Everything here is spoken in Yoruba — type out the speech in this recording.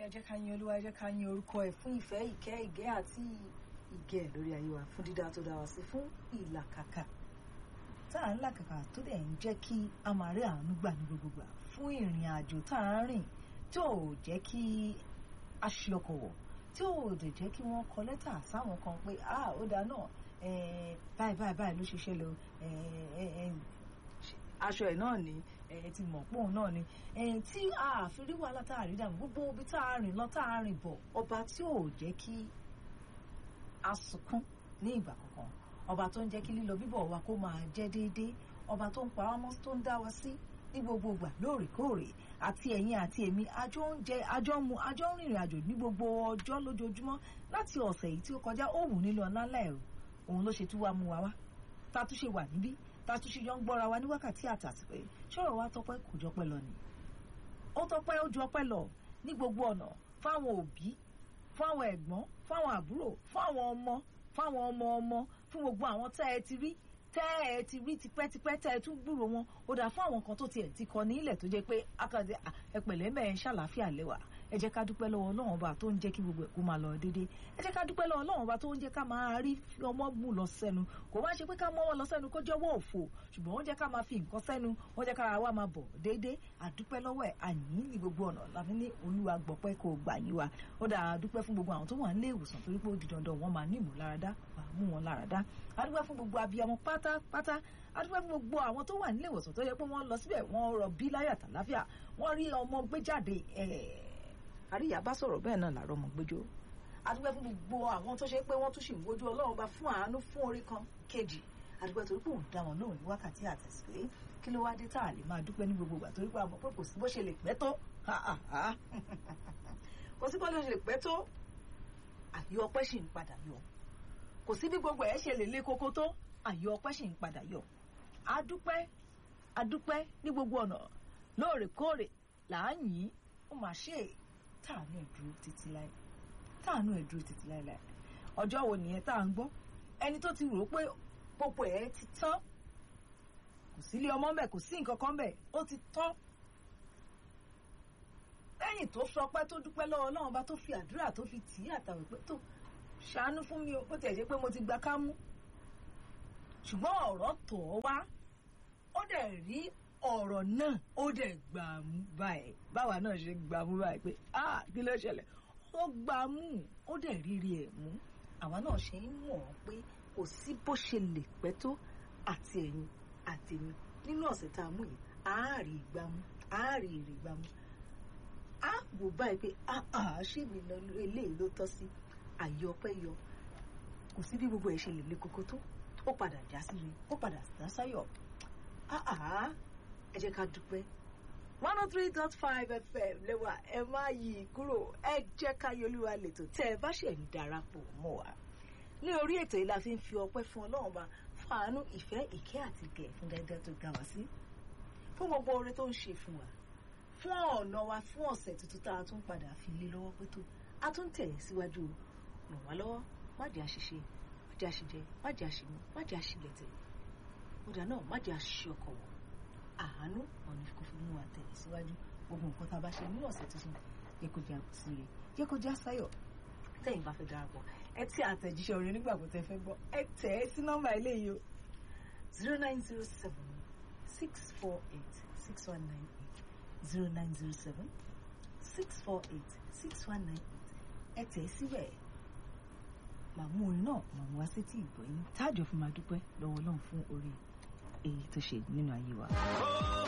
ẹ jẹ́ ká yin olúwa ẹ jẹ́ ká yin orúkọ ẹ̀ fún ìfẹ́ ìkẹ́ ìgẹ́ àti ìgẹ̀ lórí ayé wa fún dídá tó dá wa sí fún ìlàkàkà tá à ń làkàkà tó dẹ̀ ń jẹ́ kí a máa rí àánú gbà ní gbogbo gbà fún ìrìn àjò tá à ń rìn tí ò jẹ́ kí a ṣe ọkọ̀ wọ̀ tí ò dẹ̀ jẹ́ kí wọ́n kọ lẹ́tà sáwọn kan pé ah ó dáa náà báyìí báyìí báyìí ló ṣe ṣẹlẹ̀ o aṣọ ẹ̀ náà ni ẹ ti mọ̀ pòun náà ni tí a fi rí wàhálà tá a rí dànù gbogbo ibi tá a rìn lọ tá a rìn bọ̀ ọba tí ò jẹ́ kí a sunkún ní ìgbà kankan ọba tó ń jẹ́ kí lílọ bíbọ̀ wa kó máa jẹ́ déédéé ọba tó ń pa wá mọ́ tó ń dá wa sí ní gbogbo ìgbà lóòrèkóòrè àti ẹ̀yin àti èmi àjọ ń jẹ àjọ ń mu àjọ ń rìnrìn àjò ní gbogbo ọjọ́ lójoojúmọ́ láti ọ̀sẹ̀ yìí tí ó kọjá ó wù nílò ọ̀nàlẹ́ ẹ̀rù òun ló ṣe tú wa mú wa wá tá a tún ṣe wà níbí tá a tún ṣe jọ ń gbọ́ra wa ní wákàtí àtàsípé ṣọ́rọ̀ wa tọpẹ́ kò jọpẹ́ lọ ni ó tọpẹ́ ó ju ọpẹ́ lọ ní gbogbo ọ̀nà fáwọn òbí fáwọn ẹ̀gbọ́n fáwọn àbúrò fáwọn ọmọ fáwọn ọmọ ọmọ fún gbogbo àwọn tẹ́ ẹ ti rí tẹ́ ẹ ti rí tipẹ́tipẹ́ tẹ́ ẹ tún gbúrò wọn ó dà fún àwọn kan tó tiẹ̀ ti kọ nílẹ̀ tó jẹ́ pé akadé ẹpẹ̀lẹ́ mẹ́rin ṣàlàáfíà lẹ́wà ẹ jẹ́ ká dúpẹ́ lọ́wọ́ Ọlọ́run ọba tó ń jẹ́ kí gbogbo ẹ̀ kó máa lọ déédéé ẹ jẹ́ ká dúpẹ́ lọ́wọ́ Ọlọ́run ọba tó ń jẹ́ ká máa rí ọmọ mú lọ sẹ́nu kò wá ṣe pé ká mọ́ wọn lọ sẹ́nu kó jẹ́wọ́ òfò ṣùgbọ́n wọ́n jẹ́ ká máa fi nǹkan sẹ́nu wọ́n jẹ́ kára wa máa bọ̀ déédéé àdúpẹ́ lọ́wọ́ ẹ̀ àyìn ní gbogbo ọ̀nà láfi ní Olúwa gbọ́pẹ́ kó gbà yín wa ó dà dúpẹ́ fún gbogbo àwọn tó wà nílé ìwòsàn torí pé ó di dandan wọ́n máa ní ìmúláradá wà mú wọn láradá adúpẹ́ fún gbogbo abiyamọ pátápátá adúpẹ́ fún gbogbo àwọn tó wà nílé ìwòsàn tó yẹ pé wọ́n lọ síbẹ̀ wọ́n rọ bí láyà tàláfíà wọ́n rí ọmọ gbé jáde àríyá bá sọ̀rọ̀ bẹ́ẹ̀ náà làárọ̀ ọmọ gbẹjọ́ adúpẹ́ fún gbogbo àwọn tó ṣe pé wọ́n tún ṣì ń wojú ọlọ́run bá fún àánú fún orí kan kejì adúpẹ́ torí pé òun dá wọn lóhùn ní wákàtí àtẹ̀sílẹ̀ kí ló wá dé tá a lè máa dúpẹ́ ní gbogbo ìgbà torí pé àmọ́ pé kò sí bó ṣe lè pẹ́ tó kò sí bó ṣe lè pẹ́ tó àyọ ọpẹ́ ṣì ń padà yọ kò sí bí gbogbo ẹ̀ ṣe lè lé koko tó àyọ ọpẹ́ ṣì ń padà yọ adúpẹ́ adúpẹ́ ní gbogbo ọ̀nà lóòrèkóòrè là ń yìn ó máa ṣe é táànù ẹ̀ dúró títí láì táànù ẹ̀ dúró títí láì láì ọjọ́ wo nìyẹn tá à ń gbọ́ ẹni tó ti rò ó pé gbogbo ẹ̀ ti tán kò sílé ọmọ mbẹ kò sí nǹkan kan mbẹ ó ti tán lẹ́yìn tó sọ pé tó dúpẹ́ lọ́wọ́ Ọlọ́run bá tó fi àdúrà tó fi tì í àtàwọn pé tó ṣàánú fún mi o bó tiẹ̀ ṣe pé mo ti gba kámú ṣùgbọ́n ọ̀rọ̀ tọ̀ ọ́ wá ó dẹ̀ rí ọ̀rọ̀ náà ó dẹ̀ gbà mú báyìí báwa náà ṣe gbà mú báyìí pé ah kí ló ṣẹlẹ̀ ó gbà mú ó dẹ̀ rírí ẹ̀ mú àwa náà ṣe ń mọ̀ ọ́ pé kò sí bó ṣe lè pẹ́ tó àti ẹ̀yin àti èmi nínú ọ̀sẹ̀ tá a mú yìí àárí ìgbàmú àárí èrè ìgbàmú á wò báyìí pé ah ṣé mi lọ eléyìí ló tọ́ sí àyè ọpẹ́ yọ kò sí bí gbogbo ẹ̀ ṣe lè le koko tó ó padà já sí mi ó padà dá sáyọ̀ ah ẹ jẹ́ ká dúpẹ́ one oh three dot five fm lẹ́wà ẹ má yí i kúrò ẹ jẹ́ ká yọlúwa lẹ́tọ̀ tẹ́ ẹ bá ṣẹ̀ ń darapọ̀ mọ́ wa ní orí ètò yìí la fi ń fi ọpẹ́ fún ọlọ́run bá fún àánú ìfẹ́ ìkẹ́ àti ìgẹ̀ fún dandan tó ga wá sí fún gbogbo oore tó ń ṣe fún wa fún ọ̀nà wa fún ọ̀sẹ̀ tuntun tá a tún padà fi lé lọ́wọ́ pé tó a tún tẹ̀ síwájú ràn wá lọ́wọ́ má jẹ́ àṣìṣe má jẹ́ àṣìjẹ má jẹ́ àṣìmú má jẹ́ àṣìlẹ̀tẹ̀ kódà náà má jẹ́ àṣìṣe ọkọ̀ wọ̀ àánú ọ̀nà kò fi mú wa tẹ̀lé síwájú gbogbo nǹkan tá a bá ṣe nínú ọ̀sẹ̀ tuntun yẹ kó já síre yẹ kó já sáyọ̀ tẹ̀yìn bá fẹ́ darapọ̀ ẹ tí àtẹ̀jíṣẹ́ orin nígbà kó tẹ fẹ́ gbọ́ ẹ tẹ̀ ẹ́ sí nọ́mbà eléyìí o zero nine zero seven six four eight six one nine eight zero nine zero seven six four eight six one nine eight ẹ tẹ̀ ẹ́ síbẹ̀ màmú orin náà màmú wá sétí ìgbọ̀yìn táàjọ fún máa dúpẹ́ lọ́wọ́ Ọlọ́run fún orí èyí tó ṣe nínú ayé wa.